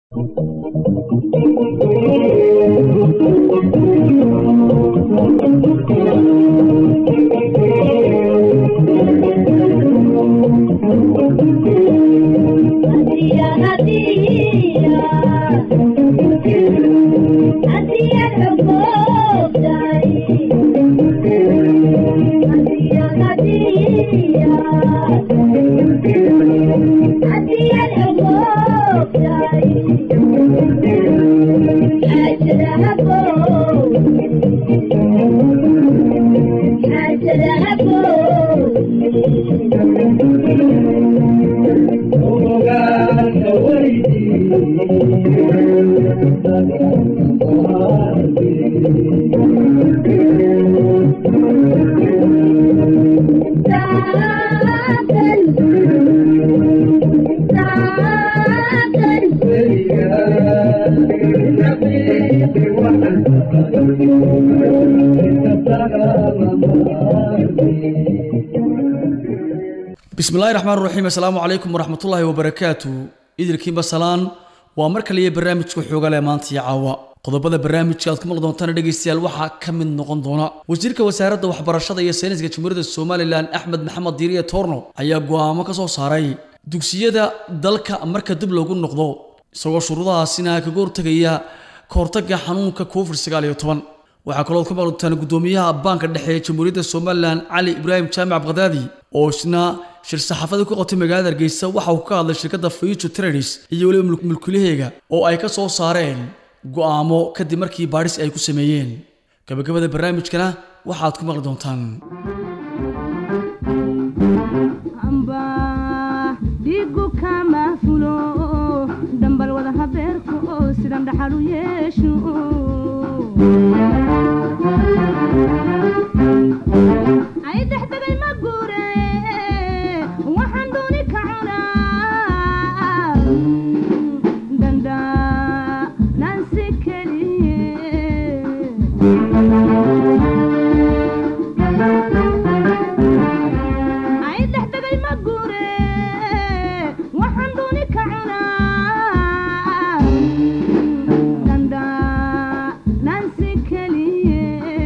bismillahi raxmaan raxiim assalaamu calaykum waraxmatullaahi wabarakaatu idilkiinba salaan waa mar kaliya barnaamijka xoogale maanta iyo caawa qodobada barnaamijka aad ku maqli doontaan dhegaystayaal waxaa ka mid noqon doona wasiirka wasaaradda waxbarashada iyo sayniska jamhuuriyadda somalilan axmed maxamed diiriye toorno ayaa go'aamo ka soo saaray dugsiyada dalka marka dib loogu noqdo isagoo shuruudahaasina kaga hortegaya ka hortagga xanuunka covid sagaal iyo toban waxaa kaloo ku maqli doontaan guddoomiyaha baanka dhexe ee jamhuuriyadda somalilan cali ibraahim jaamac bakdaadi oo isna shir saxaafada ku qabtay magaalada hargeysa waxa uu ka hadlay shirkadda future traders iyo weliba mulkilaheega oo ay ka soo saareen go'aamo kadib markii baadhis ay ku sameeyeen gabagabada barnaamijkana waxaad ku maqli doontaan dhiigu kama fulo dhambal wada habeerka oo sidan dhaxal u yeesho ay dexdegay ma guure waxaan dooni ka cunaa danda nansi keliye ay dexdegay ma guure waxaan dooni ka cunaa danda nansi keliye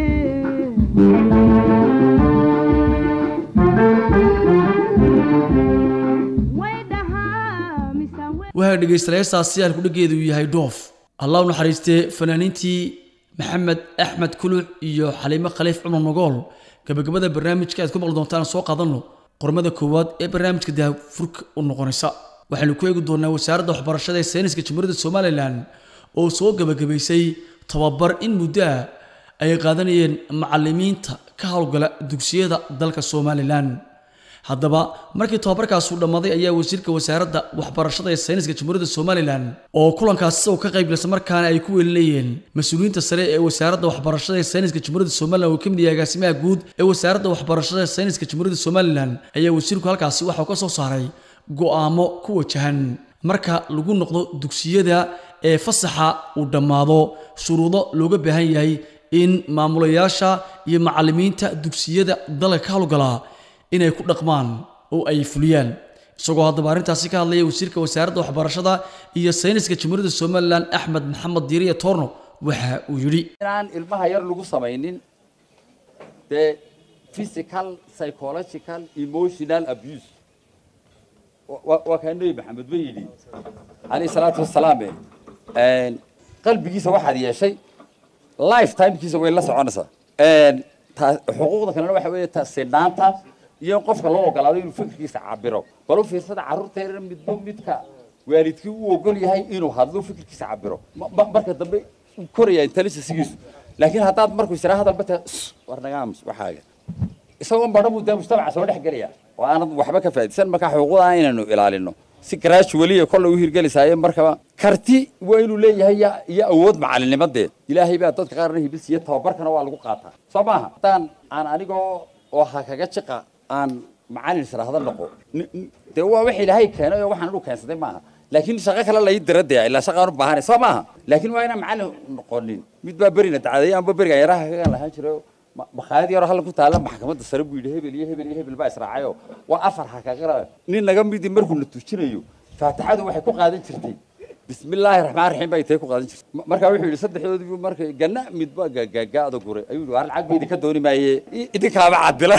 way dhahaa mise way waxaa dhegaystayaashaasi aan kudhigeedu yahay dhoof allah u naxariistee fanaaniintii maxamed axmed kuluc iyo xaliimo khaliif cumar nogool gabagabada barnaamijka aad ku maqli doontaan soo qaadanno qormada koowaad ee barnaamijka daafurka u noqonaysa waxaynu ku eegi doonaa wasaaradda waxbarashada ee sayniska jamhuuriyadda somalilan oo soo gabagabaysay tababar in muddo ah ay qaadanayeen macalimiinta ka howlgala dugsiyada dalka somalilan haddaba markii tababarkaasu dhammaaday ayaa wasiirka wasaaradda waxbarashada ee sayniska jamhuuriyadda somalilan oo kulankaasi isagoo ka qaybgalsa markaana ay ku weelinayeen mas-uuliyiinta sare ee wasaaradda waxbarashada ee sayniska jamhuuriyadda somalilan oo ka mid yahay agaasimaha guud ee wasaaradda waxbarashada ee sayniska jamhuuriyadda somalilan ayaa wasiirku halkaasi waxau ka soo saaray go'aamo ku wajahan marka lagu noqdo dugsiyada ee fasaxa uu dhammaado shuruudo looga baahan yahay in maamulayaasha iyo macalimiinta dugsiyada dalka ka howlgalaa inay ku dhaqmaan oo ay fuliyaan isagoo haddaba arrintaasi ka hadlaya wasiirka wasaaradda waxbarashada iyo sayniska jamhuuriyadda somalilan axmed maxamed diiriye toorno waxa uu yidhi inaan ilmaha yar lagu samaynin dee physical psychological emotional abuse Wa- waa kaa nebi maxamed ba yidhi alayhi salaatu wasalaam eh, qalbigiisa waxaad yeeshay lifetimekiisa way la soconaysaa ta- xuquuqda kalena waxa weeye ta- sinaanta iyo in qofka loo ogolaado inuu fikirkiisa cabiro bal u fiirsada carruurta yar midba midka waalidkii u ogol yahay inuu hadlo fikirkiisa cabiro Ma- ma- marka dambe uu koraya intelligencegiisu laakiin haddaad markuu israa hadalba ta war nagaamus waxaaga isagoo badho buu dee mujtamaca soo dhex gelaya oo aanad waxba ka faa'iidsan marka xuquuqda inaynu ilaalino si gradually kolle u hirgelisaaye markaba karti waa inuu leeyahay ya- iyo awood macalinimadeed ilaahay baa dadka qaarna hibis iyo tababarkana waa lagu qaataa soo maaha haddaan aan anigoo oo ha kaga jiqa aan macalin israahda noqo Ni- ni- dee waa wax ilaahay keenay oo waxaan anu keensaday maaha laakiin shaqo kale lai dira dee ilaa shaqaan u baahanay soo maaha laakiin waa inaan macalin noqonin mid baa berina dacdeeya amba beriga yaraha kaga lahaan jiray ma- makhaayad yaroo hallan ku taalla maxkamadda sare buu yidhi hebel iyo hebel iyo hebel baa israacayo waa afar ha kaga nin naga midi markuu na tujinayo faatixadu waxay ku qaadan jirtay bismillaahi raxmaan raxiim bay tay ku qaadan jirtay Ma- markaa wuxuu yidhi saddexdoodiibu markay ganna midba gaagaada guray ayuu yidhi waar lacag ba idinka dooni maaye i- idinkaaba cadila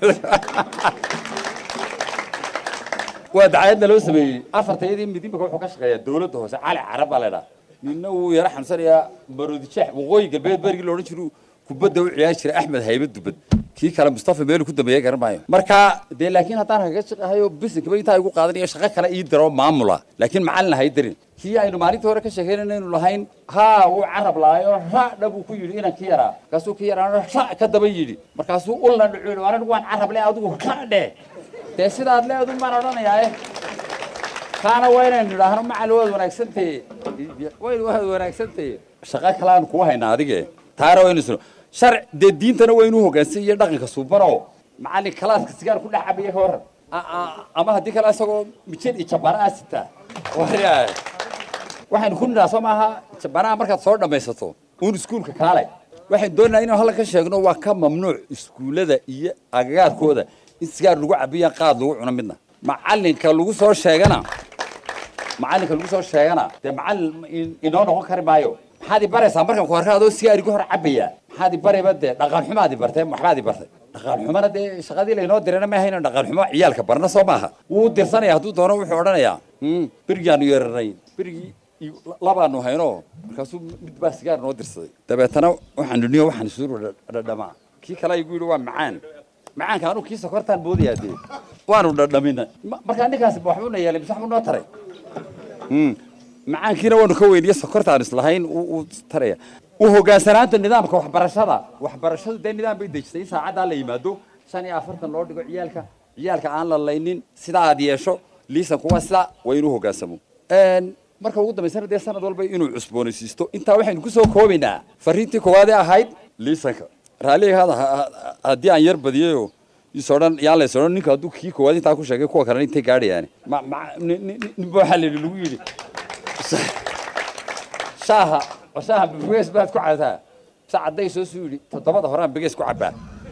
waa dacayadna loo sameeyey afartayadii mid imika wuxuu ka shaqeeyaa dowladda hoose cali carab baa laydhaa ninna wuu yara xanuunsanayaa maroodijeex waqooyi galbeed berigii loodhan jiru kubadda u ciyaari jiray axmed haybe dubad kii kale mustafa meelu ku dambeeya garan maayo marka dee laakiin haddaan kaga shaqahayo bisinkaba intaa igu qaadanayo shaqo kale ii diro maamula laakiin macalin hay darin kii aynu maalintii hore ka sheekeynaynu lahayn haa wuu carab laayo raadha buu ku yidhi inan ki yaraa markaasuu ki yaraa ra ka daba yidhi markaasuu ulna dhucu yidhi anigu waan carab le adigu ra dheh dee sidaad leedu maan odhanayaa kaana waa inaynu idhaahno macal waad wanaagsantahe wayn waad wanaagsantahe shaqo kale aan kugu haynaa adige taana waynu isno sharc dee diintana waynu hoggaansan iyo dhaqanka suubano macallin kalaaska sigaar ku dhex cabaya ka waran A- a- ama haddii kale isagoo mijin iyo jabbaana sitaa waryaa waxaynu ku nidhaa soo maaha jabanaha markaad soo dhammaysato uun iskuulka kaalay waxaynu doonaynaa inaan hallan ka sheegno waa ka mamnuuc iskuullada iyo agagaarkooda in sigaar lagu cabiyaan qaad lagu cuno midna macallinka lagu soo sheegana macallinka lagu soo sheegana dee macallin in- inoo noqon kari maayo maxaad i baraysaa markaan ku arka adoo sigaar igu hor cabaya maxaad i barayba dee dhaqan xumaad i bartay waxbaad i bartay dhaqan xumana dee shaqadii laynoo dirana ma ahayno dhaqan xumo ciyaalka barna soo maaha wuu dirsanaya hadduu doono wuxuu odhanayaa "Hmm, berigaanu yeeranay berigii iyo- labaanu hayno markaasuu mid baa sigaar noo dirsaday dabeetana waxaan dhuniyo waxaan isuur dhadhamaa kii kale igu yidhi waa macaan macaanka anuu kii sokortaan boodayaa dee waanu dhadhamina Ma- markaa ninkaasi ma waxbuu na yeelay mise waxbuu noo taray Mm. macaankiina waanu ka weyniye sokortaan islahayn uu uu taraya u hogaansanaanta nidaamka waxbarashada waxbarashadu dee nidaam bay dejisay in saacaddaa la yimaado shan iyo afartan loo dhigo ciyaalka ciyaalka aan la laynin sidaa aad yeesho liisanku waa sidaa waa inuu hogaansamo Een, marka ugu dambaysana dee sanad walba inuu cusboonaysiisto intaa waxaynu kusoo koobaynaa fariintii koowaad ee ahayd liisanka raalliga hada ha- ha- haddii aan yar badiyayo isoo dhan yaan la isoo dhan ninka hadduu kii koowaad intaa ku sheegay kuwa kalena intay gaadhayaan ma ma nin- nin nin baa waxaa la yidhi lagu yidhi shaaha shaaha begees baad ku cadaa sa cadday soo suu yidhi toddobada horaan begees ku cabbaa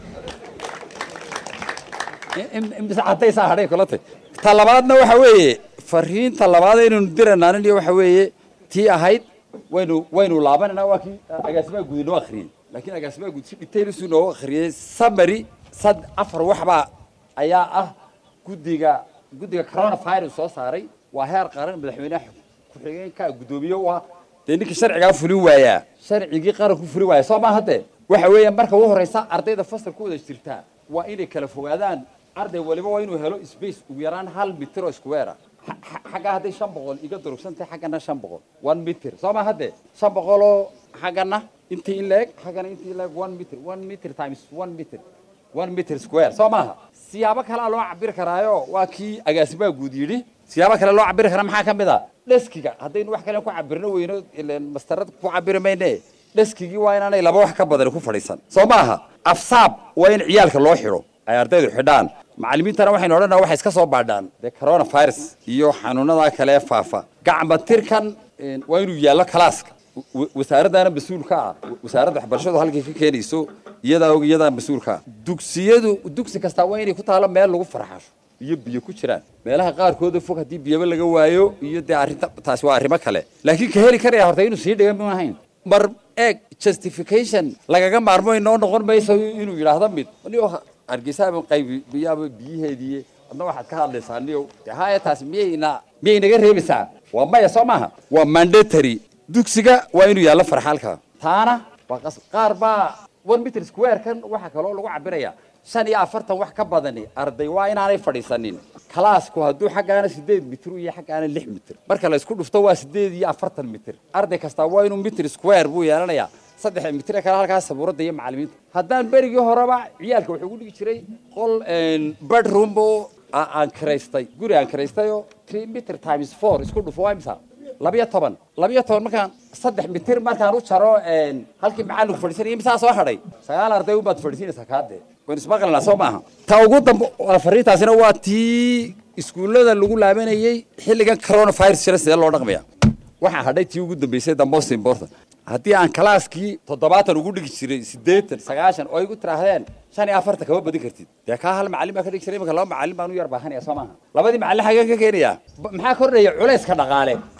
mise caddaysaa hadhay kula tay ta labaadna waxa weeye fariinta labaad aynaynu diranaanin iyo waxa weeye tii ahayd waynu waynu laabananaa waa kii agaasimaha guud inoo akhriyey laakiin agaasimaha guud si detailsuu inoogu akhriyey summary sad afar waxbaa ayaa ah guddiga guddiga coronavirus soo saaray waa heer qaran madaxweynaha ku-xigeenka guddoomiye u ah dee ninkii sharcigaa fulin waayaa sharcigii qaranku fulin waaya soo maaha dee waxa weeye marka ugu horeysa ardayda fasalka wada jirtaa waa inay kala fogaadaan arday waliba waa inuu helo space ugu yaraan hal mitir oo square ah Xa- xa- xaggaa hadday shan boqol iga durugsan tahay xaggana shan boqol one mitir soo maaha dee shan boqoloo xaggana intii in leeg xaggana intii in leeg one mitir one mitir times one mitir one meter square soo maaha siyaabo kalea loo cabiri karaayo waa kii agaasimaha guud yidhi siyaabo kale loo cabiri karaa maxaa ka mid a dheskiga haddaynu wax kale ku cabirno weyno ileen mastarad ku cabiri mayne dheskigii waa inaanay laba wax ka badan ku fadhiisan soo maaha afsaab waa in ciyaalka loo xidho ay ardaydu xidhaan macallimiintana waxaynu odhanaa waxay iska soo baadhaan dee coronavirus iyo xanuunada kale ee faafa gacma tirkan een, waa inuu yaallo kalaaska wa- wasaaraddaana mas-uulka ah wa- wasaaradda waxbarashadu halkay ka keenayso iyadaa og iyadaa mas-uulka ah dugsiyadu dugsi kastaa waa inay ku taalo meel lagu farxasho iyo biyo ku jiraan meelaha qaarkooda fog haddii biyaba laga waayo iyo dee arrinta taasi waa arrimo kale laakiin ka heli karaya horta inuu sii dhigan ma ahayn mar eeg justification lagaga maarmo inoo noqon mayso inuu yidhaahdo mid niyo hargeysaaba qaybi biyaaba biyiheedii adna waxaad ka hadlaysaa niyo dee haya taasi miyayna miyay naga reebaysaa waa maya soo maaha waa mandatory dugsiga waa inuu yaallo farxaalka taana waa qas qaar baa one meter square kan waxaa kaloo lagu cabiraya shan iyo afartan wax ka badani arday waa inaanay fadhiisanin kalaasku hadduu xaggaana sideed mitir iyo xaggaana lix mitir marka la isku dhufto waa sideed iyo afartan mitir arday kastaa waa inuu mitir square buu yeelanayaa saddex mitir kale halkaas sabuuradda iyo macallimiinta haddaan berigii horeba ciyaalka wuxuu ugu dhigi jiray qol bedroom oo a- aan kiraystay guri aan kiraystayoo three meter times four isku dhufo waa imisa labiyo toban labiyo toban markaan saddex mitir markaan u jaro een, halkii macallinku fadhiisanaya misaa soo hadhay sagaal arday ubaad fadhiisinaysaa kaadee waan ismaqlinaa soo maaha ta ugu dambe waa fariintaasina waa tii iskuullada lagu laabanayey xilligan coronavirus jira sidee loo dhaqmaya waxaa hadhay tii ugu dambeysay the most important haddii aan kalaaskii toddobaatan ugu dhigi jiray siddeetan sagaashan oo igu tiraahdeen shan iyo afartan kama badin kartid dee kaa hal macallin baa ka dhigi jiray imanka laba macallin baan u yar baahanaya soo maaha labadii macallin xageen ka keenaya Ba- maxaa kordhaya culayska dhaqaale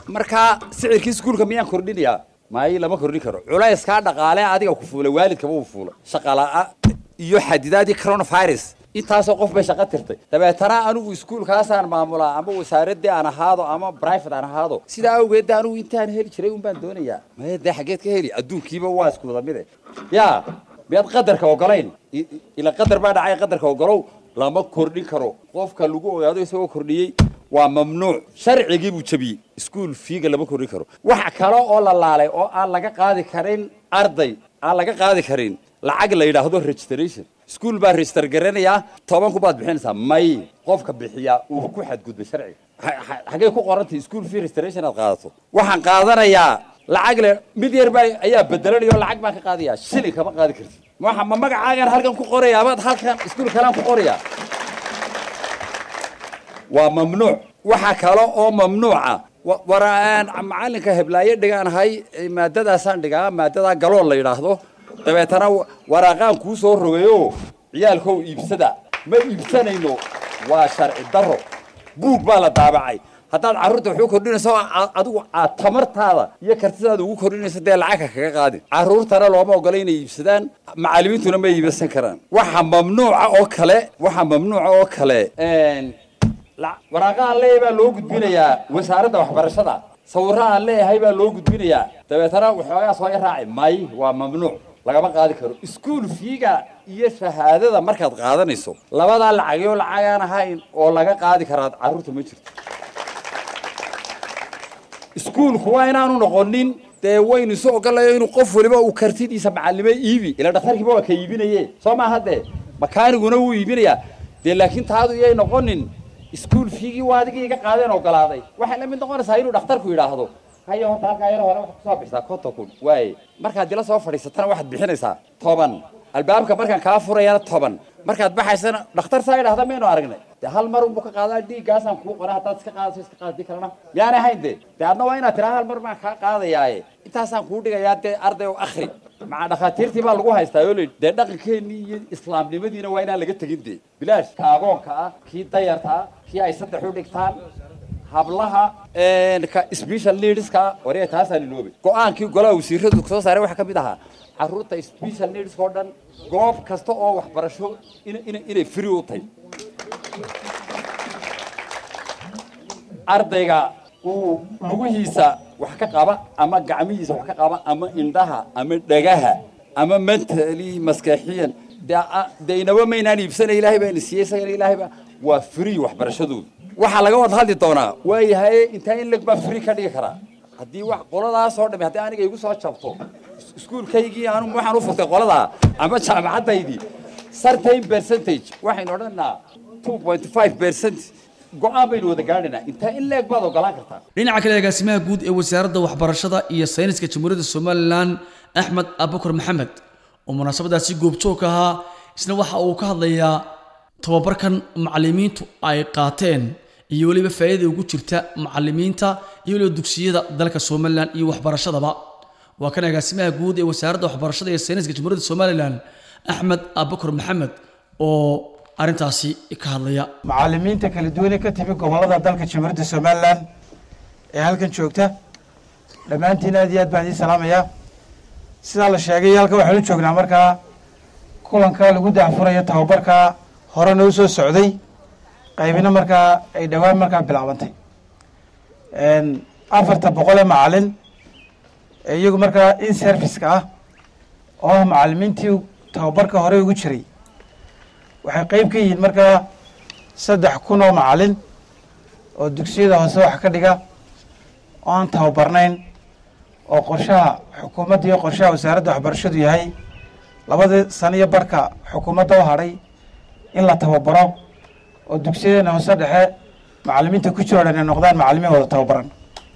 markaa sicirkii iskuulka miyaan kordhinayaa maayi lama kordhin karo culayskaa dhaqaale adiga ku fuulay waalidkaba uu fuulay shaqalaa iyo xadidaadii coronavirus intaasoo qof bay shaqo tirtay dabeetana anigu iskuulkaasaan maamulaa ama wasaaradii aan ahaado ama private aan ahaado sidaa awgeed de anigu intaan heli jiray un baan doonayaa maya dee xaggeed ka heli adduunkiiba waa isku wada mide yaa miyaad qadarka ogolayn I- i- ila qadar baa dhacay qadarka ogolow lama kordhin karo qofka lagu ogaado isagoo kordhiyey waa mamnuuc sharcigii buu jabiyey iskuul fiiga lama kordhin karo waxa kale oo la laalay oo aan laga qaadi karin arday aan laga qaadi karin lacag la yidhaahdo registration iskuul baa register garanayaa toban ku baad bixinaysaa may qofka bixiyaa uu ku xadgudbay sharciga Ha- ha- xaggee ku qorantay school fee registration aad qaadato waxaan qaadanayaa lacag le mid yar baa ayaa bedelanaya oo lacag baan ka qaadayaa shilin kama qaadi kartid waxa ma magacaagan halkan ku qorayaa amaad halkan iskuul kalaan ku qorayaa waa mamnuuc waxa kale oo mamnuuca wa- waraan macalinka heblaayo dhigaanahay eh, maadadaasaan dhigaa maadadaa galool la yidhaahdo dabeetana wa- waraaqaan kuu soo rogayo ciyaalkow iibsada ma iibsanayno waa sharci daro buug baa la daabacay haddaad carruurta wax u kordhinayso a- adigu aad tamartaada iyo kartidaada ugu kordhinayso dee lacagka kaga qaadin carruurtana looma ogola inay iibsadaan macallimiintuna ma iibsan karaan waxa mamnuuca oo kale waxa mamnuuca oo kale een, la- waraaqa aan leeyahay baa loo gudbinayaa wasaaradda waxbarashada sawirro aan leeyahay baa loo gudbinayaa dabeetana waxoogaa soo yaraaci may waa mamnuuc lagama qaadi karo iskuul fiiga iyo shahaadada markaad qaadanayso labadaa lacagyo lacag aan ahayn oo laga qaadi karaa carruurta ma jirto iskuulku waa inaanu noqonin dee waynu isu ogolayo inuu qof waliba uu kartidiisa macallimo iibi ila dhakhtarkiiba waa ka iibinaye soo maaha dee makaaniguna wuu iibinayaa dee laakiin taadu iyay noqonin iskuul fiigii waa adigii iga qaadeen ogolaaday waxay la mid noqonaysaa inuu dhakhtarku yidhaahdo hayo horta halkaa yar hore waxaad kusoo bixisaa konton kun waaye markaad dila soo fadhiisatana waxaad bixinaysaa toban albaabka markaan kaa furayana toban markaad baxaysana dhakhtar saa idhahda maynu aragnay dee hal mar unbuu ka qaadaa dhiiggaasaan kuu qora haddaad iska qaadaso iska qaadi kalena miyaanay hayn dee dee adna waa inaad tiraa hal mar baan kaa qaadayaaye intaasaan kuu dhigayaa dee arday oo akhri maca dhakhaatiirtii baa lagu haystaa oo layidhi dee dhaqankeennii iyo islaamnimadiina waa inaan laga tegin dee bilaash ka agoonka ah kii dayarta ah kii ay saddex u dhigtaan hablaha een, ka special needska waree taasaa liloobay go-aankii golaha wasiiradu soo saaray waxaa ka mid ahaa carruurta special needska oo dhan goob kasta oo waxbarasho ina- ina- inay free u tahay ardayga uu lugihiisa wax ka qaba ama gacmihiisa wax ka qaba ama indhaha ama dhagaha ama mentally maskaxiyan dee a- dee inaba maynaan iibsanay ilaahay baa ina siiyey isagana ilaahay baa waa free waxbarashadoodu waxaa laga wada hadli doonaa waayahay intaa in leg baa free ka dhigi karaa haddii wax qoladaas oo dhami haddii aniga igu soo jabto is- iskuulkaygii anu waxaan u furtay qoladaa ama jaamacaddaydii certain percentage waxaynu odhanaa two point five percent go-aan baynu wada gaadhaynaa intaa in leeg baad ogolaan kartaa dhinaca kale agaasimaha guud ee wasaaradda waxbarashada iyo sayniska jamhuuriyadda somalilan axmed abukar maxamed oo munaasabadaasi goobjoog ka ahaa isna waxa uu ka hadlayaa tababarkan macallimiintu ay qaateen iyo weliba faa'iida ugu jirta macallimiinta iyo weliba dugsiyada dalka somalilan iyo waxbarashadaba waa kan agaasimaha guud ee wasaaradda waxbarashada iyo sayniska jamhuuriyadda somalilan axmed abukar maxamed oo arrintaasi ka hadlaya macallimiinta kala duwan ee ka timi gobollada dalka jamhuuriyadda somalilan ee halkan joogta dhammaantiin aad iyo aad baan idiin salaamayaa sidaa la sheegay halkan waxaanu joognaa markaa kulanka lagu daahfurayo tababarka hore noo soo socday qaybina markaa ay dhowaan markaa bilaabantay afarta boqol ee macallin ee iyagu markaa in serviceka ah oo ah macallimiintii tababarka hore ugu jiray waxay qeyb ka yihiin markaa saddex kun oo macallin oo dugsiyada hoose wax ka dhiga oo aan tababarnayn oo qorshaha xukuumadda iyo qorshaha wasaaradda waxbarashadu yahay labadii sano iyo barhka xukuumadda u hadhay in la tababaro oo dugsiyadeena hoose dhexe macallimiinta ku jiro dhan ay noqdaan macallimiin wada tababaran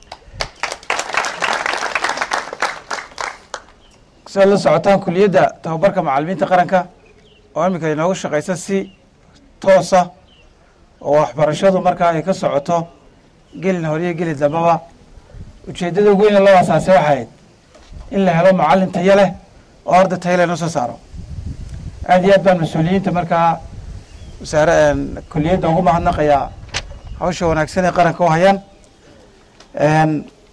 sidaad la socotaan kuliyadda tababarka macallimiinta qaranka oo iminka inooga shaqaysa si toosa oo waxbarashadu markaa ay ka socoto gelin hore iyo gelin dambaba ujeeddada ugu weyne loo asaasay waxay ahayd in la helo macallin tayo leh oo arday tayo leh noo soo saaro aad iyo aad baan mas-uuliyiinta markaa wasaare kuliyadda ugu mahadnaqayaa hawsha wanaagsan ee qaranka u hayaan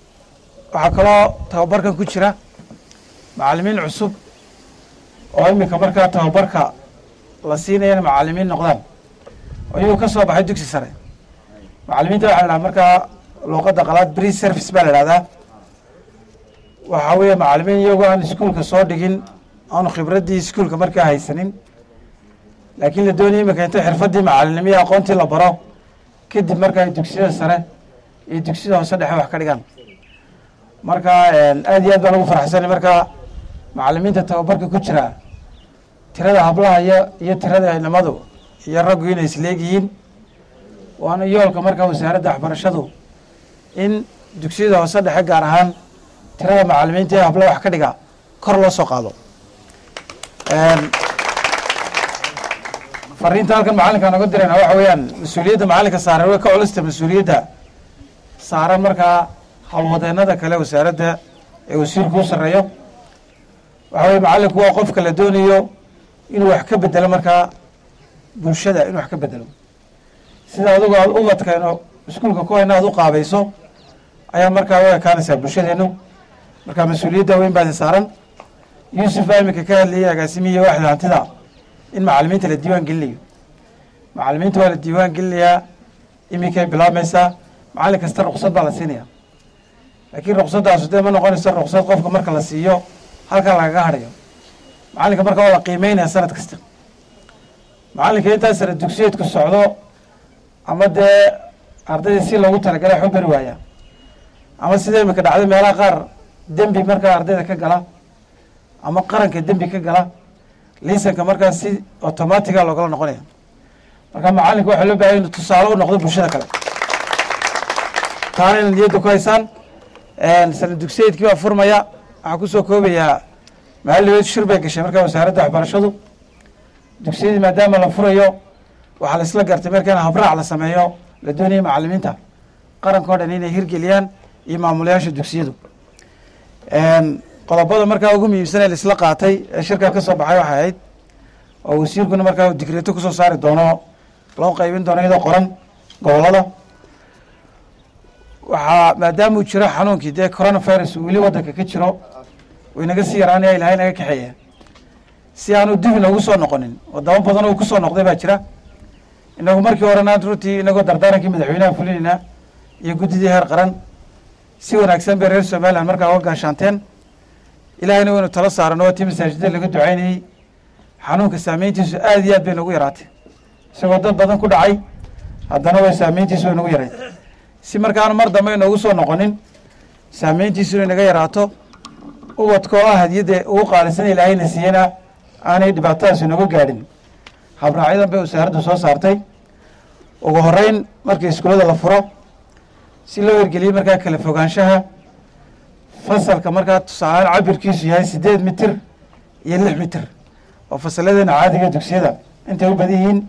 waxaa kaloo tababarkan ku jira macallimiin cusub oo iminka markaa tababarka la siinaya inay macallimiin noqdaan oo iyagoo ka soo baxay dugsi sare macallimiinta waxaa la dhaha markaa luuqadda qalaad bree service baa la idhahdaa waxaa weeye macallimiin iyagoo aan iskuulka soo dhigin aanu khibraddii iskuulka markaa haysanin laakiin la doonaya iminka inta xirfaddii macallinimo iyo aqoontii la baro kadib marka ay dugsiyada sare iyo dugsiyada hoose dhexe wax ka dhigaan marka aad iyo aad baan ugu faraxsanay marka macallimiinta tababarka ku jira tirada hablaha iyo iyo tirada inamadu iyo raggu inay isleegyihiin waana yoolka markaa wasaaradda waxbarashadu in dugsiyada hoose dhexe gaar ahaan tirada macallimiinta ee hablaha wax ka dhiga kor loo soo qaado fariinta halkan macallinka nooga dirayna waxa weeyaan mas-uuliyadda macallinka saaran way ka culista mas-uuliyadda saaran markaa howlwadeenada kale wasaaradda ee wasiirku u sarreeyo waxa weye macallinku waa qofka la doonayo inuu wax ka bedelo markaa bulshada inuu wax ka bedelo sida adigu aad ubadkayno iskuulka ku hayna aad u qaabayso ayaa markaa u ekaanaysaa bulshadeenu markaa mas-uuliyadda weyn baadi saaran yuusuf baa iminka ka hadlayay agaasimihiiyo waaxda hantida in macallimiinta la diiwaan gelinayo macallimiinta waa la diiwaan gelinayaa iminkay bilaabmaysaa macallin kasta ruksad baa la siinaya laakiin ruksadaas dee ma noqonayso ruksad qofka marka la siiyo halkaa lagaga hadhayo macallinka marka waa la qiimeynaya sanad kasta macallinka intaa sare dugsiyeedku socdo ama dee ardayda si loogu talagalay waxu beri waaya ama sida imika dhacday meelaha qaar dembi markaa ardayda ka gala ama qaranka dembi ka gala liisanka markaa si automatiga loogala noqonaya marka macallinka waxaa loo bahaya inu tusaale u noqdo bulshada kale taana inaad niyadda ku haysaan sana dugsiyeedkii baa furmaya waxaa kusoo koobayaa maaliweed shir bay gashay markaa wasaaradda waxbarashadu dugsiyadii maadaama la furayo waxaa la isla gartay marka in habraac la sameeyo la doonaya macallimiinta qaranka o dhan inay hirgeliyaan iyo maamulayaasha dugsiyadu qodobada markaa ugu muhiimsan ee laisla qaatay ee shirkaa ka soo baxay waxay ahayd oo wasiirkuna markaa digreeto kusoo saari doono loo qaybin doono iyadoo qoran gobolada waxaa maadaama uu jiro xanuunkii dee coronavirus uu weli waddanka ka jiro uu inaga sii yaraanaya ilahay naga kaxeeya si aanu dib inoogu soo noqonin wadamo badan oo kusoo noqday baa jira inagu markii horena runtii inagoo dardaarankii madaxweynaha fulinayna iyo guddidii heer qaran si wanaagsan bay reer somalilan markaa uga gaashaanteen ilahayna waynu talo saarano waa tii masaajida laga ducaynayey xanuunka saameyntiisu aad iyo aad bay nagu yaraatay isagoo dad badan ku dhacay haddana way saameyntiisu way nagu yarayd si markaanu mar dambe inoogu soo noqonin saameyntiisu inay naga yaraato ubadka oo ah hadiyadda ugu qaalisan ilaahayna siiyana aanay dhibaatadaas inooga gaadhin habraacyadan bay wasaaraddu soo saartay ugu horeyn markii iskuullada la furo si loo hirgeliyey markaa kala fogaanshaha fasalka markaa tusaaleaan cabirkiisu yahay siddeed mitir iyo lix mitir oo fasalladeena caadiga dugsiyada intay u badan yihiin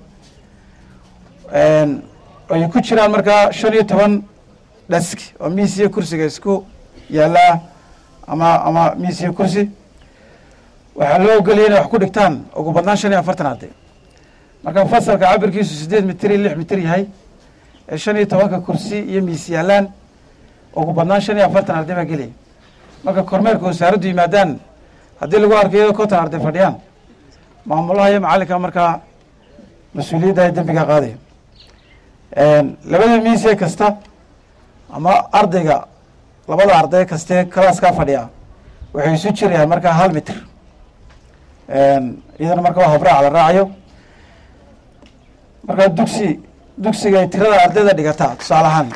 ay ku jiraan markaa shan iyo toban dhask oo miis iyo kursiga isku yaallaa ama ama miis iyo kursi waxaa loo ogolaya inay wax ku dhigtaan ugu badnaan shan iyo afartan arday marka fasalka cabirkiisu siddeed mitir iyo lix mitir yahay ee shan iyo tobanka kursi iyo miis yaallaan ugu badnaan shan iyo afartan arday baa gelaya marka kormeerka wasaaraddu yimaadaan haddii lagu arko iyadoo konton arday fadhiyaan maamulaha iyo macallinka markaa mas-uuliyadda ay dembiga qaadaya labada miisee kasta ama ardayga labada arday kastee kalaaskaa fadhiya waxay isu jirayaan markaa hal mitir iyadana marka waa habraac la raacayo markaa dugsi dugsiga ay tirada ardayda dhigataa tusaale ahaan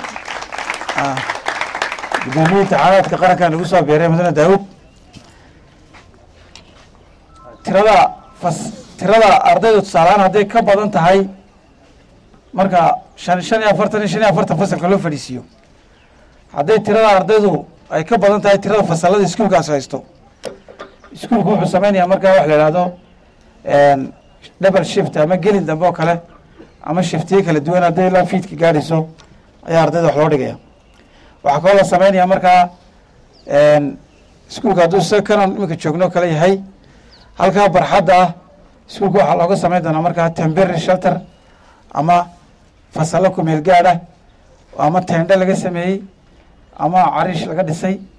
guddoomiye imtixaanaadka qarankan lagu soo beeray mudane daawud tirada fas tirada ardayda tusaale ahaan hadday ka badan tahay marka shan shan iyo afartan iyo shan iyo afartan fasalka loo fadhiisiiyo hadday tirada ardaydu ay ka badan tahay tirada fasalada iskuulkaas haysto iskuulku wuxuu sameynaya markaa wax la ihahdo double shift ama gelin dambe oo kale ama shiftiye kala duwan hadday ilaa fiidka gaadhayso ayaa ardayda wax loo dhigaya waxaa kaloo la sameynaya markaa iskuulka hadduu sa kanan iminka joogno kale yahay halkaa barxadda ah iskuulka waxaa looga sameyn doonaa markaa tembery shelter ama fasallo kumeel gaadh ah ama teendhe laga sameeyey ama cariish laga dhisay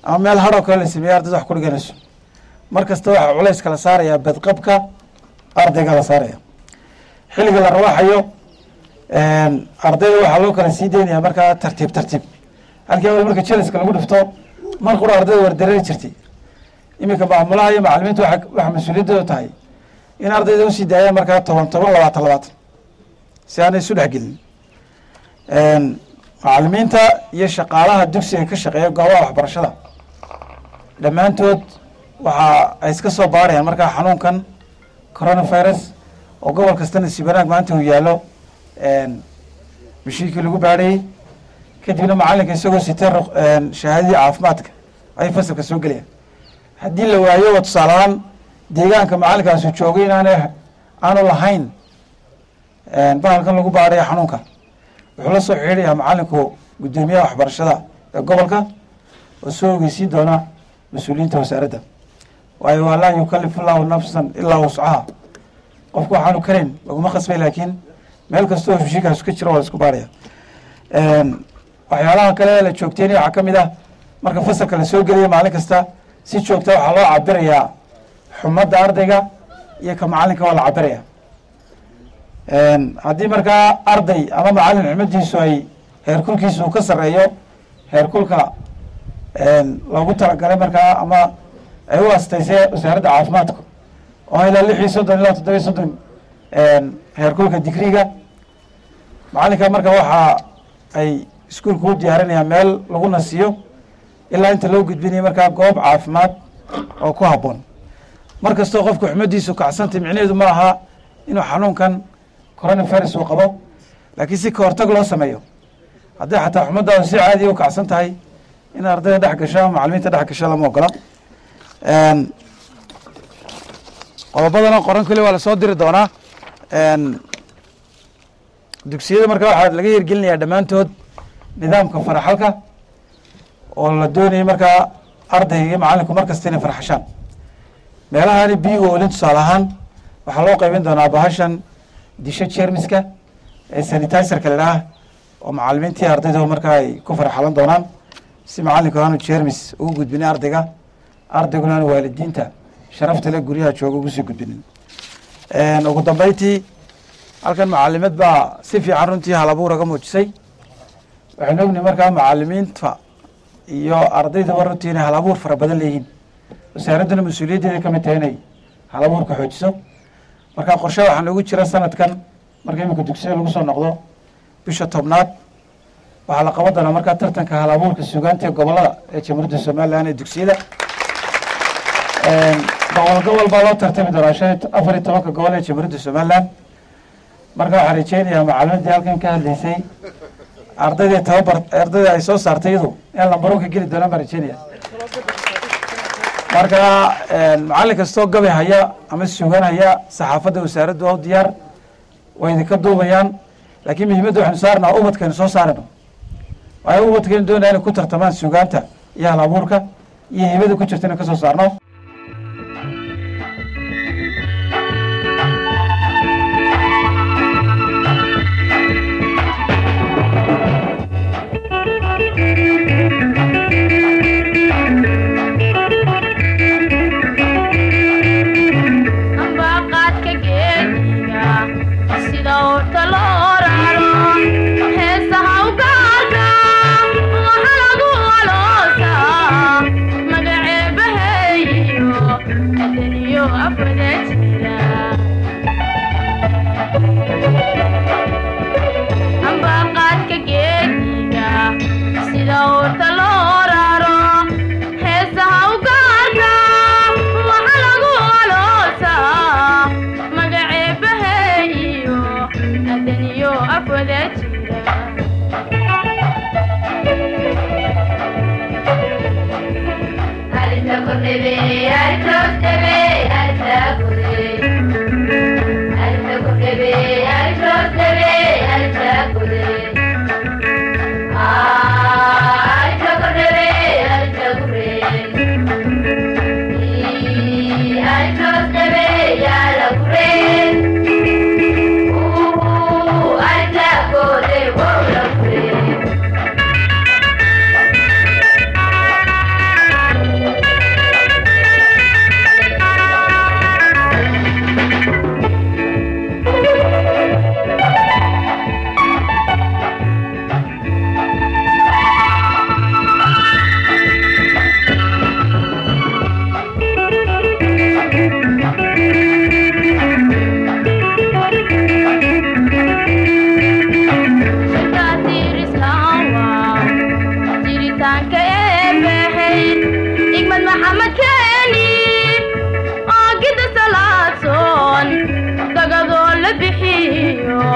ama meel hadhoo kale la sameeyey ardayda wax ku dhiganayso mar kasta waxaa culays kala saarayaa badqabka ardayga la saaraya xilliga la rawaxayo ardayda waxaa loo kala sii deynayaa markaa tartiib tartiib halkii awal marka jeliska lagu dhifto mar qura ardayda wardareeri jirtay iminka maamulaha iyo macalimiinta waxa waxa mas-uuliyaddooda tahay in ardayda usii daayaan markaa toban toban labaatan labaatan si aanay isu dhexgelin macalimiinta iyo shaqaalaha dugsiga ka shaqeeya goobaha waxbarashada dhammaantood waxa ay iska soo baarayaan markaa xanuunkan coronavirus oo gobol kasta nasiib wanaag maanta uu yaallo mashiinkii lagu baadhayey kadibna macalinka isagoo sitee shahaadadii caafimaadka ayay fasalka soo gelayaan haddii la waayo oo tusaale ahaan deegaanka macalinkaasuu joogay inaana aanu lahayn bahalkan lagu baadhayo xanuunka wuxuu la soo xidhiidhayaa macalinku guddoomiyaha waxbarashada ee gobolka oo soo ogeysiin doona mas-uuliyiinta wasaaradda waayo waa laa yukalifu llahu nafsan ilaa wuscaha qofku waxaanu karayn laguma khasbay laakiin meel kasta oo heshiikaas ka jiro waa la isku baaraya waxyaalaha kale la joogteynaya waxaa ka mid ah marka fasalka la soo gelaya maalin kasta si joogta waxaa loo cabirayaa xumadda ardayga iyo ka macalinka waa la cabiraya haddii markaa arday ama macalin xumadiisu ay heerkulkiisu uu ka sarreeyo heerkulka loogu talagalay markaa ama ay u astaysay wasaaradda caafimaadka oo ilaa lix iyo soddon ilaa toddoba iyo soddon heerkulka digriga macalinka marka waxa ay iskuolka u diyaarinayaan meel lagu nasiyo ilaa inta loo gudbinayo markaa goob caafimaad oo ku habboon mar kastoo qofku xumadiisu kacsantay micnaheedu ma aha inuu xanuunkan coronavirus uu qabo laakiin si ka hortag loo sameeyo haddii xataa xumadaadu si caadiya u kacsan tahay in ardayda dhex gasho ama macalimiinta dhex gasho lama ogola qodobadana qoran keli waa lasoo diri doonaa dugsiyada marka waxaa laga yergelinayaa dhammaantood nidaamka faraxalka oo la doonayay markaa ardayga iyo macalinku mar kasta inay farxashaan meelahaani biiga olin tusaale ahaan waxaa loo qaybin doonaa bahashan disho jermiska ee sanitiserka la idhaah oo macalimiintii ardayda markaa ay ku farxalan doonaan si macalinku aanu jermis ugu gudbinin ardayga ardayguna aanu waalidiinta sharafta le guryaha jooga ugu sii gudbinin ugu dambeyntii halkan macalimad baa si fiican runtii halabuuraga muujisay waxaynu ognahay markaa macalimiinta iyo ardaydaba runtii inay halabuur fara badan leeyihiin wasaaradduna mas-uuliyaddeeda ka mid tahay inay halabuurka xoojiso marka qorshe waxaa noogu jira sanadkan marka iminka dugsiya lagu soo noqdo bisha tobnaad waxaa la qaban doonaa markaa tartanka halabuurka suugaanta ee gobolada ee jamhuuriyadda somalilan ee dugsiyada gobol gobol baa loo tartami doonaa shan afar iyo tobanka gobol ee jamhuuriyadda somalilan marka waxaan rajeynayaa macalimadii halkan ka hadlaysay ardaydii tababar ardayda ay soo saartay iyadu in lambaro ka geli doonaan baan rajeynaya marka macallin kastoo gabi haya ama sugan haya saxaafadda wasaaraddu oo diyaar way idinka duubayaan laakiin muhiimadda waxaynu saarnaa ubadkaynu soo saarayno waayo ubadkaynu doonaya inay ku tartamaan sugaanta iyo hal abuurka iyo hibada ku jirta inay ka soo saarno ambaqaadka geediga sida urta loo raro heesaha ugaarka waxa lagu aloosaa magaceebaheeyo adaniyo afwada jira ambaqaadka geediga sida urta loo raro heesaha ugaarka waxa lagu aloosaa magaceebaheeyo adaniyo afwada jira Thank you.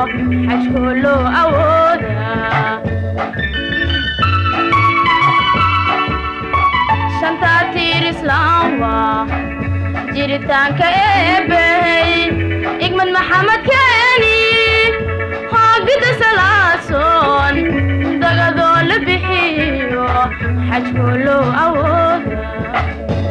xajkoo loo awoodaa shantaa tiir islaam waa jiritaanka eebbey igmad maxamed keeni hoogida salaasoon dagadoo la bixiyo xajkoo loo awoodaa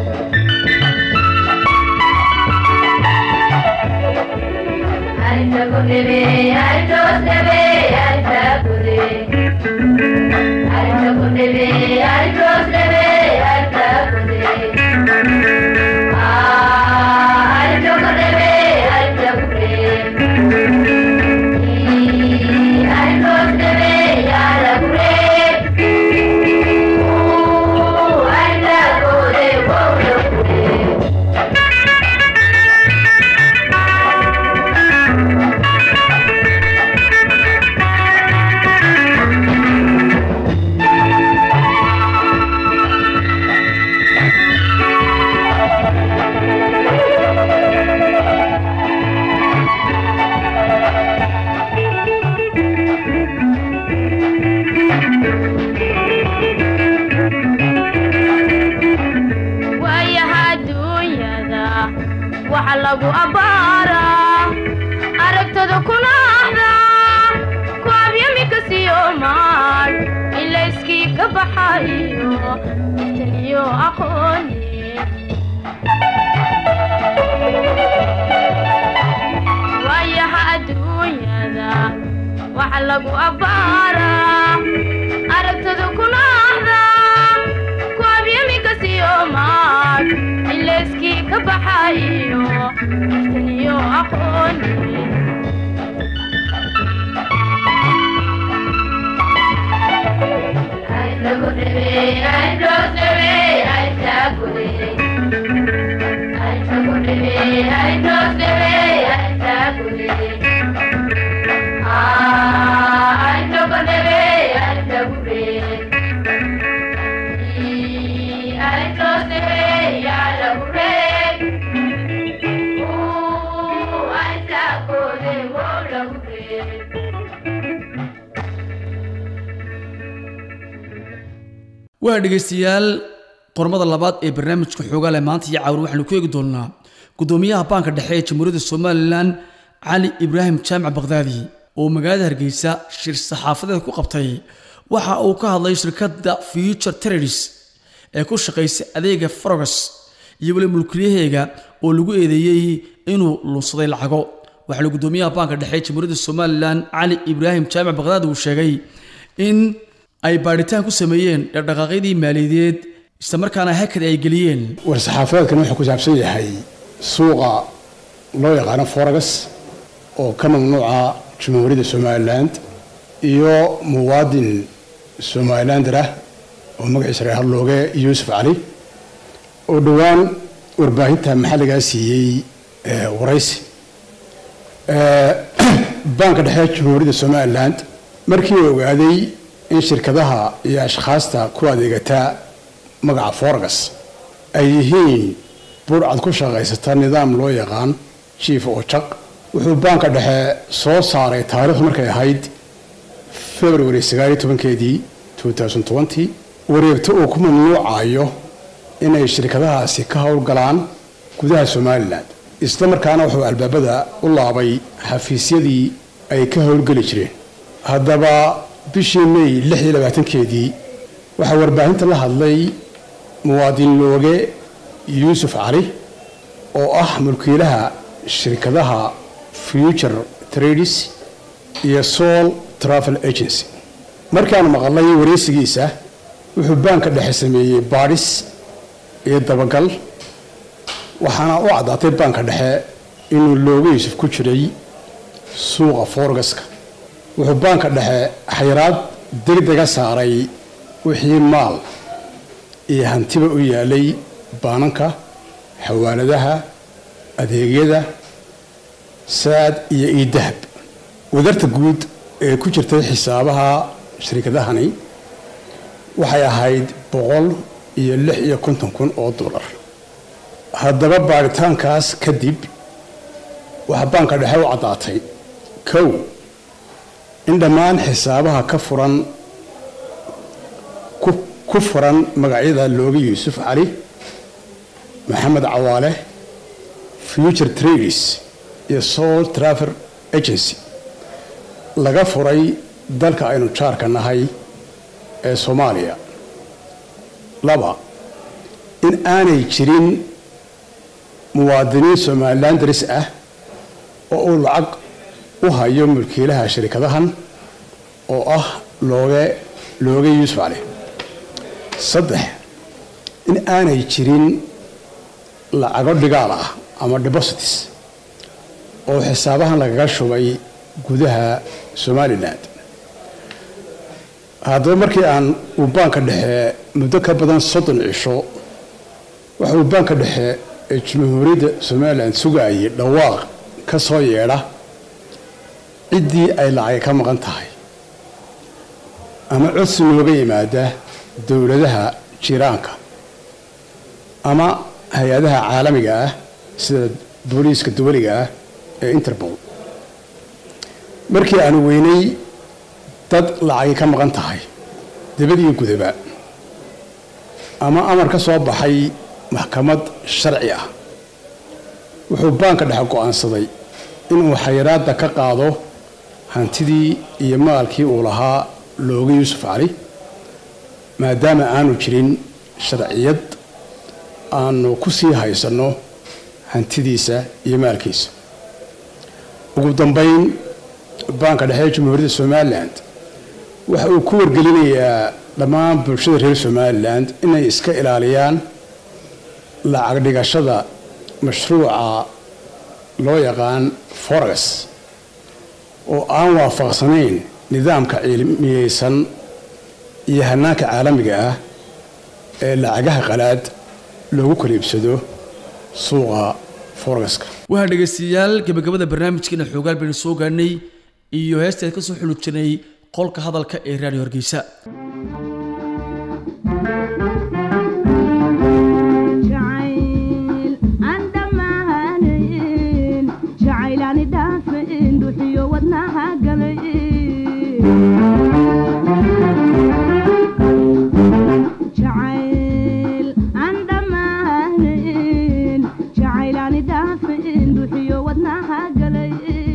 waayaha adduunyada waxa lagu abbaaraa aragtada kuna ahdaa ku abyamika siyoomaan ilayskii ka baxayo taniyo aqooni waayaha adduunyada waxa lagu abbaaraa aragtada kuna ahdaa ku abyamika siyoomaan ilayskii ka baxayo taniyo aqooni waa dhegaystayaal qormada labaad ee barnaamijka xoogaa leh maanta iyo caawir waxaanu ku eegi doonaa gudoomiyaha baanka dhexe ee jamhuuriyadda somalilan cali ibraahim jaamac bakdaadi oo magaalada hargeysa shir saxaafadeed ku qabtay waxa uu ka hadlay shirkadda future terroris ee ku shaqaysa adeega frogas iyo weli mulkiyaheega oo lagu eedeeyey inuu lunsaday lacago waxaana gudoomiyaha baanka dhexe ee jamhuuriyadda somalilan cali ibraahim jaamac bakdaadi uu sheegay in ay baadhitaan ku sameeyeen dhaqdhaqaaqyadii maaliyadeed islamarkaana hakad ay geliyeen war-saxaafadeedkan wuxuu ku saabsan yahay suuqa loo yaqaano foragas oo ka mamnuuca jamhuuriyadda somaliland iyo muwaadin somalilander ah oo magaciisa reer harlooge yuusuf cali oo dhowaan warbaahinta maxalligaa siiyey ee waraysi Ee, baanka dhexe jamhuuriyadda somaliland markii uu ogaaday in shirkadaha iyo ashkhaasta ku adeegata magaca foragas ay yihiin burcad ku shaqaysata nidaam loo yaqaan jief oo jaq wuxuu baanka dhexe soo saaray taariikhdu markay ahayd february sagaaliyo tobankeedii 2020 wareegto uu ku mamnuucayo inay shirkadahaasi ka howlgalaan gudaha somalilan isla markaana wuxuu albaabada u laabay xafiisyadii ay ka howlgeli jireen haddaba bishii may lix iyo labaatankeedii waxaa warbaahinta la hadlay muwaadin looge yuusuf cali oo ah mulkiilaha shirkadaha future trades iyo soul travel agency markaanu maqalnay wareysigiisa wuxuu baanka dhexe sameeyey baadhis iyo dabagal waxaana u caddaatay baanka dhexe inuu looga yuusuf ku jiray suuqa foorgaska wuxuu baanka dhexe xayiraad degdega saaray wixii maal iyo hantiba u yaalay baananka xawaaladaha adeegyada saad iyo iidahab wadarta guud ee ku jirtay xisaabaha shirkadahani waxay ahayd boqol iyo lix iyo konton kun oo dollar haddaba baaritaankaas kadib waxaa baanka dhexe u caddaatay kow in dhammaan xisaabaha ka furan ku- ku furan magacyada looga yuusuf cali maxamed cawaale future trades iyo soul trafer agency laga furay dalka aynu jaarka nahay ee soomaaliya laba in aanay jirin muwaadiniin somalilan daris ah oo uu lacag u hayo mulkiilaha shirkadahan oo ah looge looge yuusuf cali saddex in aanay jirin lacago dhigaal ah ama deposits oo xisaabahan lagaga shubay gudaha somalilan haddaba markii aan uu baanka dhexe muddo ka badan soddon cisho waxa uu baanka dhexe ee jamhuuriyadda somalilan sugayay dhawaaq ka soo yeedha ciddii ay lacag ka maqan tahay ama codsi nooga yimaada dowladaha jiraanka ama hay-adaha caalamiga ah sida booliiska dawaliga ah ee interpol markii aanu weynay dad lacagi ka maqan tahay dibad iyo gudaba ama amar ka soo baxay maxkamad sharci ah wuxuu baanka dhexe go'aansaday inuu xayiraadda ka qaado hantidii iyo maalkii uu lahaa looga yuusuf cali maadaama aanu jirin sharciyad aanu ku sii haysanno hantidiisa iyo maalkiisa ugu dambayn baanka dhexe ee jamhuuriyadda somalilan waxa uu ku wargelinayaa dhammaan bulshada reer somalilan inay iska ilaaliyaan lacag dhigashada mashruuca loo yaqaan forex oo aan waafaqsanayn nidaamka cilmiyeysan iyo hanaanka caalamiga ah ee lacagaha qalaad loogu kala iibsado suuqa forexka waxaa dhegaystayaal gabagabada barnaamijkeena xoogaal baynu soo gaadhnay iyo heestaad ka soo xuli jirnay qolka hadalka ee raadiyo hargeysa jacayl aan dhammaanayn jacayl aani dhaafayn dhuxiyo wadnaha galay jacayl aan dhammaanayn jacayl aani dhaafayn dhuxiyo wadnaha galay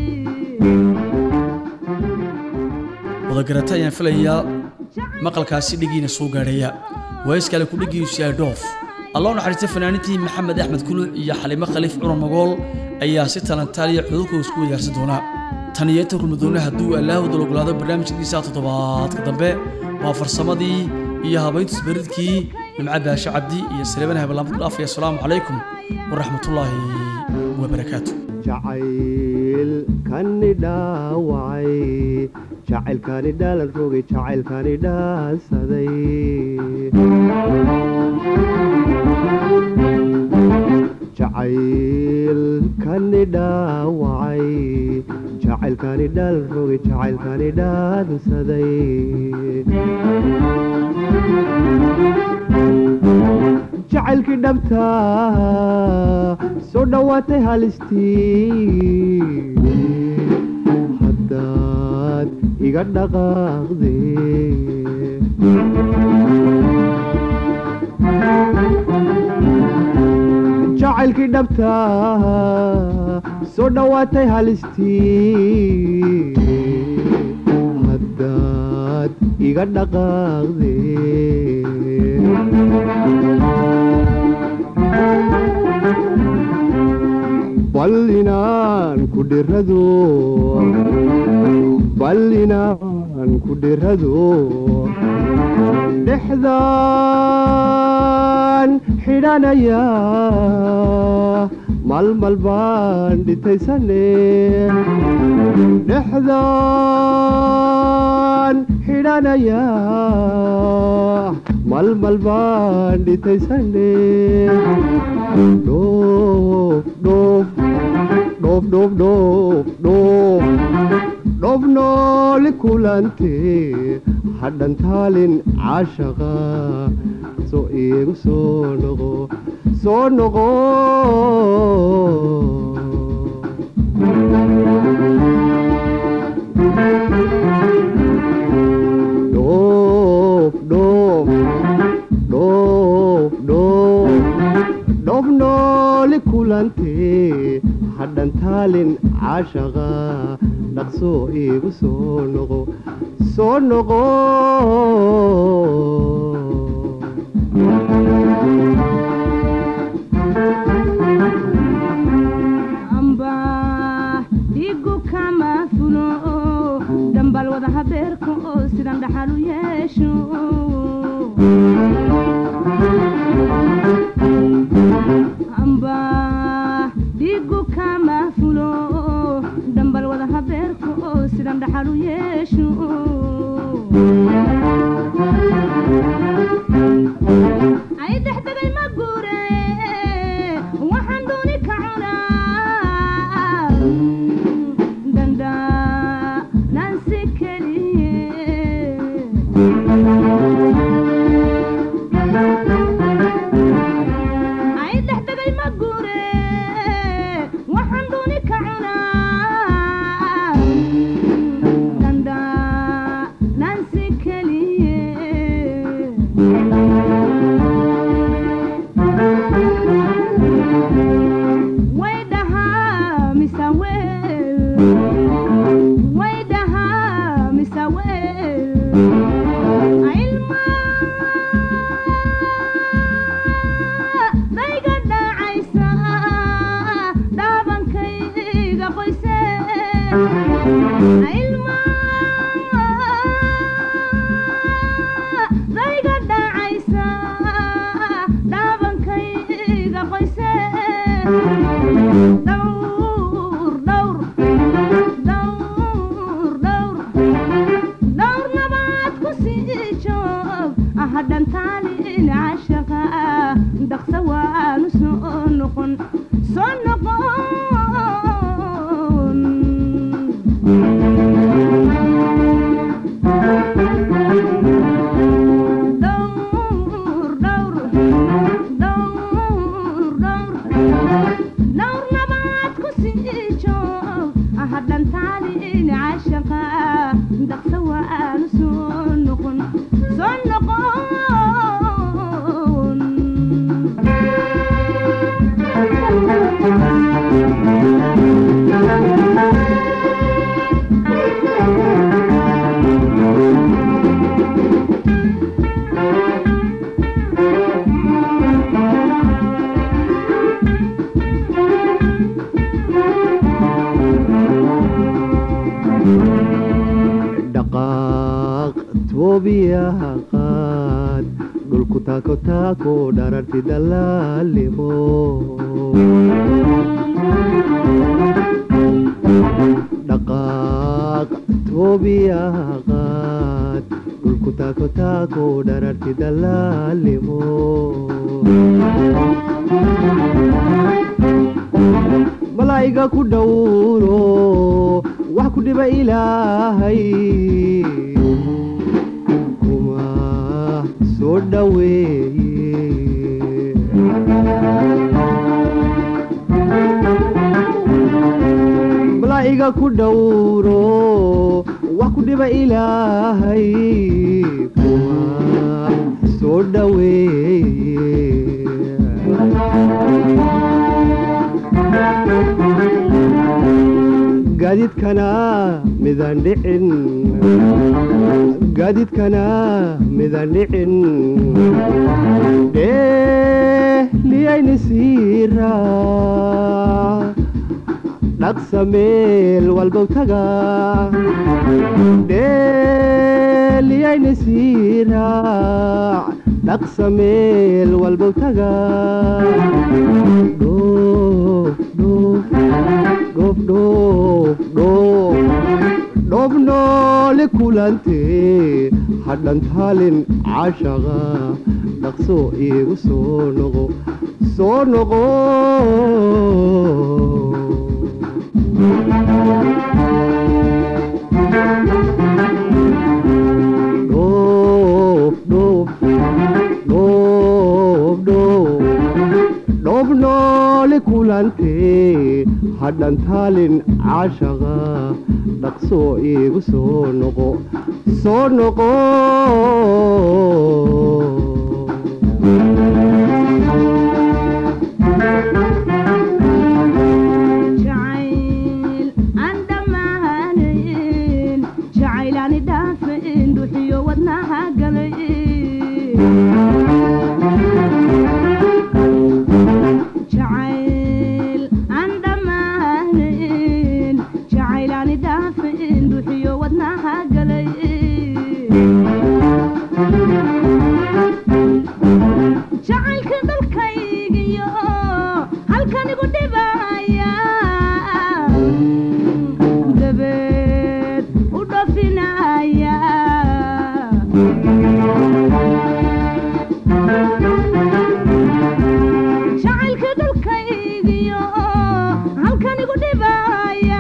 wadagarata ayaan filayaa maqalkaasi dhigiina soo gaadhaya waayiskale ku dhigiisu yahay dhoof allah u naxariista fanaaniintii maxamed axmed kuluc iyo xalimo khaliif cumar magool ayaa si talantaaliya cudurkooda isku weydaarsan doona tan iyo inta kulmadoonna hadduu allaahooda ogolaado barnaamijkiisa toddobaadka dambe waa farsamadii iyo habayntu isbaridkii nimca baashe cabdi iyo saleeman habalaamad ku dhaafaya asalaamu calaykum waraxmatullaahi wabarakaatu jacayl kani dhaawacay jacaylkani dhaalan rogay jacaylkani dhaansaday jacayl kani dhaawacay jacaylkani dhaalan rogay jacaylkani dhaansaday jacaylkii dhabta soo dhowaatay halistii haddaad iga dhaqaaqde jacaylkii dhabta soo dhowaatay halistii haddaad iga dhaqaaqde bal inaan ku dhirado bal inaan ku dhirado dhexdaan xidhanaya malmal baan dhitaysane dhexdaan xidhanaya malmal baan dhitaysane dhoof dhoof dhoof dhoof dhoof dhoof dhoof nooli kulante hadhan taalin caashaqa soo iigu soo noqo soo noqo Thank you. dhoof nooli kulantee hadhan taalin caashaqa dhaqso iigu soo noqo soo noqo amba dhigu kama fulo dambal wada habeerka oo sidan dhaxal u yeesho amba dhigu kama fulo dambal wada habeerka oo sidan dhaxal u yeesho ay dexdegay ma guure waxaan dooni ka cunaa danda nansi keliye ay dexdegay ma guure waxaan dooni ka cunaa danda nansi keliye way dhahaa mise weel way dhahaa mise weel ilma dayga dhacaysa dhaabankayga qoyse ilma dayga dhacaysa dhaabankayga qoyse dhowr dhowr dhowr dhowr dhowr nabaad ku sii joog hadhan taalin cashaqa dhaqsa waanu soo noqon soo noqon dhowr dhowr dhowr dhowr dhowr nabaad ku sii joog hadhan taalin cashaqa dhaqsa waanu soo noqon soo noqon dhaqaaq toobiyaha qaad dhulku taako taako dhararti dalaalimo dhaqaaq toobiyaha qaad dhulku taako taako dhararti dalaalimo malaa'iga ku dhowro wax ku dhiba ilaahay kuma soo dhoweeye malaa'iga ku dhowro wax ku dhiba ilaahay kuma soo dhoweeye gaadiidkana midaan dhicin gaadiidkana midaan dhicin dheeliyayni siira dhaqsa meel walbow taga dheeliyayni siira dhaqsa meel walbow taga dhoof dhoof dhoof dhoof dhoof dhoof noole kulantee hadhan taalin cashaqa dhaqso iigu soo noqo soo noqo dhoof dhoof dhoof dhoof dhoof noole kulantee hadhan taalin cashaqa dhaqso iigu soo noqo soo noqo halkanigu dhibaya dabeed u dhafinaya jacaylka dhulkaygiyo halkanigu dhibaya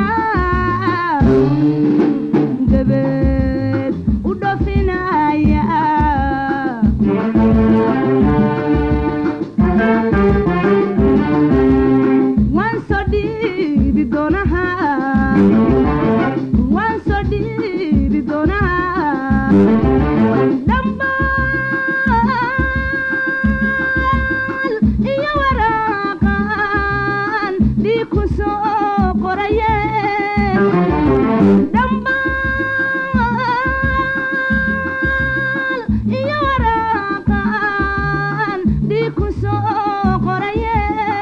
dabeed u dhafinaya waan soo dhiibi doonaha waan soo dhiibi doonaha dhambaal iyo waraaqan dhiig ku soo qoraye dhambaal iyo waraaqan dhiig ku soo qoraye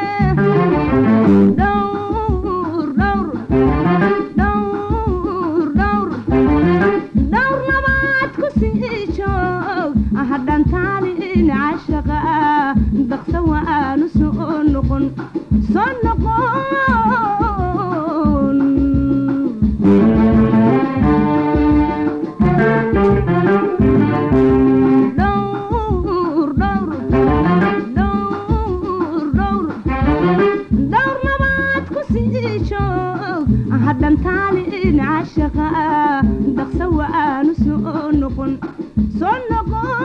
dhowr dhowr dhowr dhowr dhowr nabaad ku sii joog hadhan taalin cashaqa daqsa waanu soo noqon soo noqon dhowr dhowr dhowr dhowr dhowr nabaad ku sii joog hadhan taalin cashaqa daqsa waanu soo noqon soo noqon